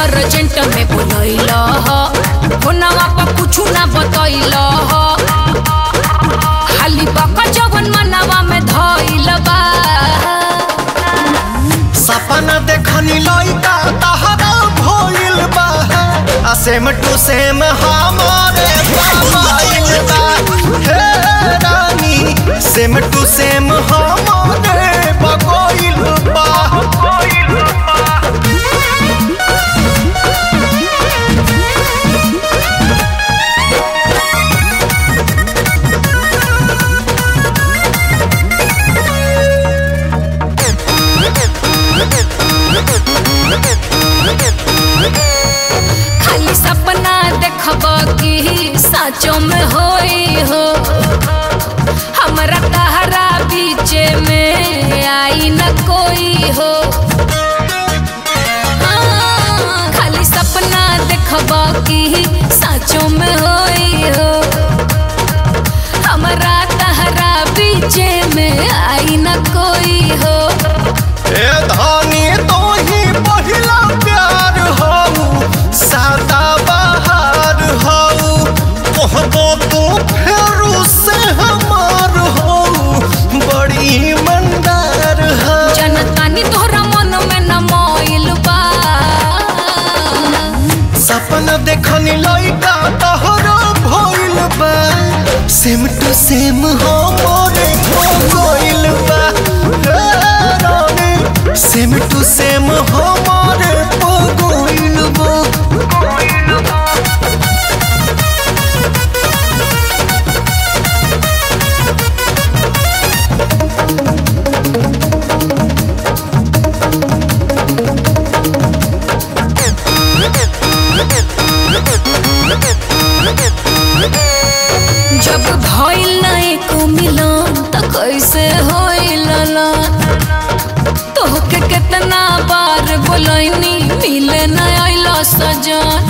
urgent में बोलैल ह फोनवा पर कुछ ना बतैल ह खाली बका जवन मनवा में धइल बा सपना देखनी लइका तहरा भइल बा आ सेम टू सेम हमारे मोबाइल बा हे रानी सेम टू सेम हमारे बगोइल बा खाली सपना देखब कि साँचो में होई हो हमरा तहरा बीच में आई न कोई हो हाँ, खाली सपना देखब कि साँचो में होई हो हमरा तहरा बीच में आई न कोई हो ए धानी तो ही पहिला प्यार हऊ सादा बहार हऊ कहबो तू फेरू से हमार हऊ बड़ी ईमानदार हऊ जनतानी तोहरा मन में न मोइल बा सपना देखनी लइका तहरा भइल बा सेम टू सेम हो मोरे हो गइल बा हे रानी, सेम टू सेम हो मोरे हो गइल बा जब भइल ना एको मिलन त कैसे होइल ना तोहके कितना बार बोलैनी मिले न आइल सजन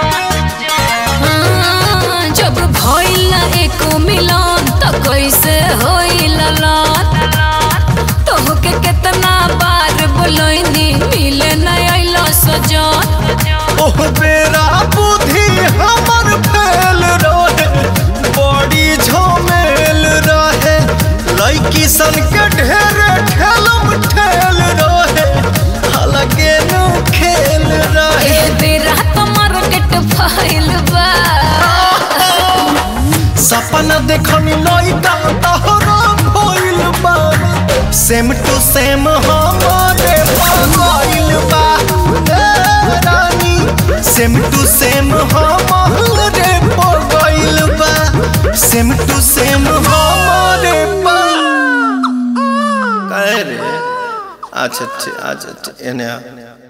हाँ, जब भइल ना एको मिलन त कैसे होइल ना तोहके कितना बार बोलैनी मिले न आइल सजन ओह बेरा बुद्धि हमर फेल रहे बड़ी झमेल रहे लड़की सन के ढेर ठेलम ठेल रहे अलगे नु खेल रहे ए बेरा तो मार्केट फैल बा सपना देखनी लइका तहरा भइल बा सेम टू सेम हमारे भइल बा ए रानी सेम टू सेम हमारे भइल बा सेम टू सेम हमारे बा कहे रे अच्छा अच्छा अच्छा एने आ